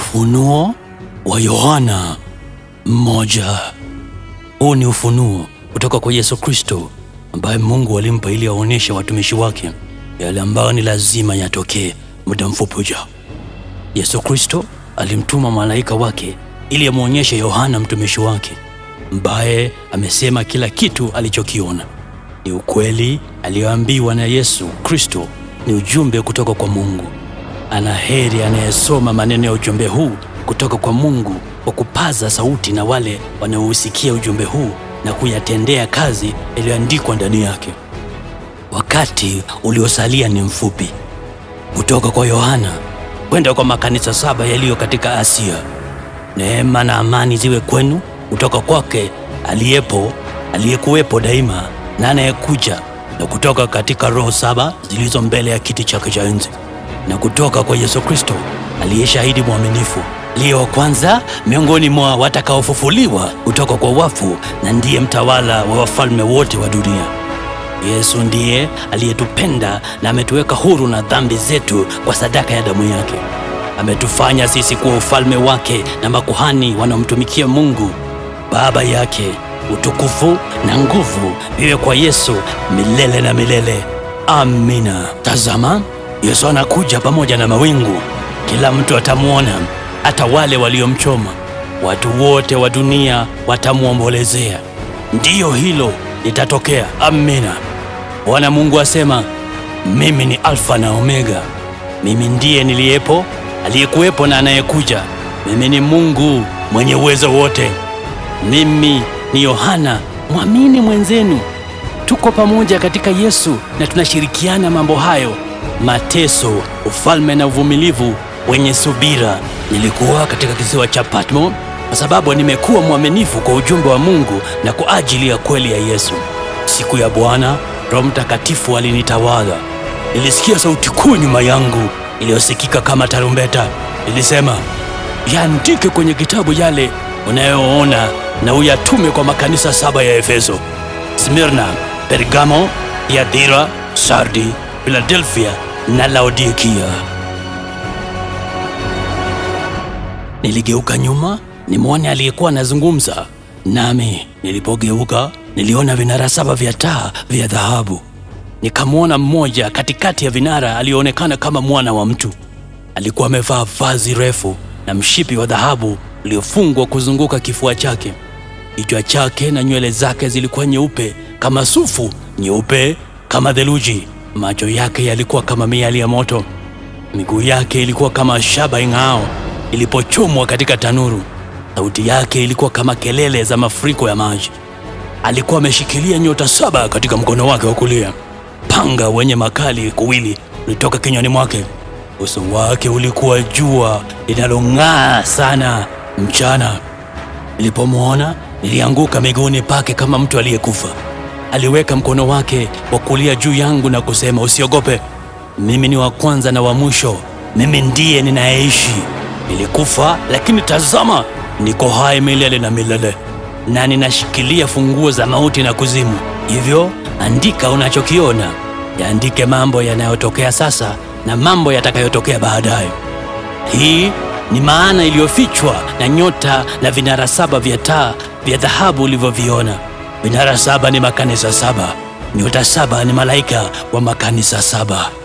Ufunuo wa Yohana mmoja. Huu ni ufunuo kutoka kwa Yesu Kristo ambaye Mungu alimpa ili aonyeshe watumishi wake yale ambayo ni lazima yatokee muda mfupi ujao. Yesu Kristo alimtuma malaika wake ili amwonyeshe Yohana mtumishi wake ambaye amesema kila kitu alichokiona ni ukweli aliyoambiwa na Yesu Kristo, ni ujumbe kutoka kwa Mungu. Ana heri anayesoma maneno ya ujumbe huu kutoka kwa Mungu kwa kupaza sauti na wale wanaousikia ujumbe huu na kuyatendea kazi yaliyoandikwa ndani yake. Wakati uliosalia ni mfupi. Kutoka kwa Yohana kwenda kwa makanisa saba yaliyo katika Asia. Neema na amani ziwe kwenu kutoka kwake aliyepo, aliyekuwepo daima na anayekuja, na kutoka katika roho saba zilizo mbele ya kiti chake cha enzi, na kutoka kwa Yesu Kristo aliye shahidi mwaminifu, aliye wa kwanza miongoni mwa watakaofufuliwa kutoka kwa wafu, na ndiye mtawala wa wafalme wote wa dunia. Yesu ndiye aliyetupenda na ametuweka huru na dhambi zetu kwa sadaka ya damu yake. Ametufanya sisi kuwa ufalme wake na makuhani wanaomtumikia Mungu Baba yake. Utukufu na nguvu viwe kwa Yesu milele na milele. Amina. Tazama, Yesu anakuja pamoja na mawingu, kila mtu atamwona, hata wale waliomchoma. Watu wote wa dunia watamwombolezea. Ndiyo, hilo litatokea. Amina. Bwana Mungu asema, mimi ni Alfa na Omega, mimi ndiye niliyepo, aliyekuwepo na anayekuja. Mimi ni Mungu mwenye uwezo wote. Mimi ni Yohana, mwamini mwenzenu. Tuko pamoja katika Yesu na tunashirikiana mambo hayo: mateso, ufalme na uvumilivu wenye subira. Nilikuwa katika kisiwa cha Patmo kwa sababu nimekuwa mwaminifu kwa ujumbe wa Mungu na kwa ajili ya kweli ya Yesu. Siku ya Bwana, Roho Mtakatifu alinitawala. Nilisikia sauti kuu nyuma yangu iliyosikika kama tarumbeta. Ilisema, yaandike kwenye kitabu yale unayoona na uyatume kwa makanisa saba ya Efeso, Smirna, Pergamo, Thiatira, Sardi, Filadelfia na Laodikia. Niligeuka nyuma nimwone aliyekuwa anazungumza nami. Nilipogeuka niliona vinara saba vya taa vya dhahabu. Nikamwona mmoja katikati ya vinara aliyeonekana kama mwana wa mtu. Alikuwa amevaa vazi refu na mshipi wa dhahabu uliofungwa kuzunguka kifua chake. Kichwa chake na nywele zake zilikuwa nyeupe kama sufu, nyeupe kama theluji. Macho yake yalikuwa kama miali ya moto. Miguu yake ilikuwa kama shaba ing'ao ilipochomwa katika tanuru. Sauti yake ilikuwa kama kelele za mafuriko ya maji. Alikuwa ameshikilia nyota saba katika mkono wake wa kulia. Panga wenye makali kuwili ulitoka kinywani mwake. Uso wake ulikuwa jua linalong'aa sana mchana. Nilipomwona nilianguka miguuni pake kama mtu aliyekufa. Aliweka mkono wake wa kulia juu yangu na kusema, usiogope, mimi ni wa kwanza na wa mwisho, mimi ndiye ninayeishi. Nilikufa, lakini tazama, niko hai milele na milele, na ninashikilia funguo za mauti na kuzimu. Hivyo andika unachokiona, yaandike mambo yanayotokea sasa na mambo yatakayotokea baadaye. Hii ni maana iliyofichwa na nyota na vinara saba vya taa vya dhahabu ulivyoviona. Vinara saba ni makanisa saba, nyota saba ni malaika wa makanisa saba.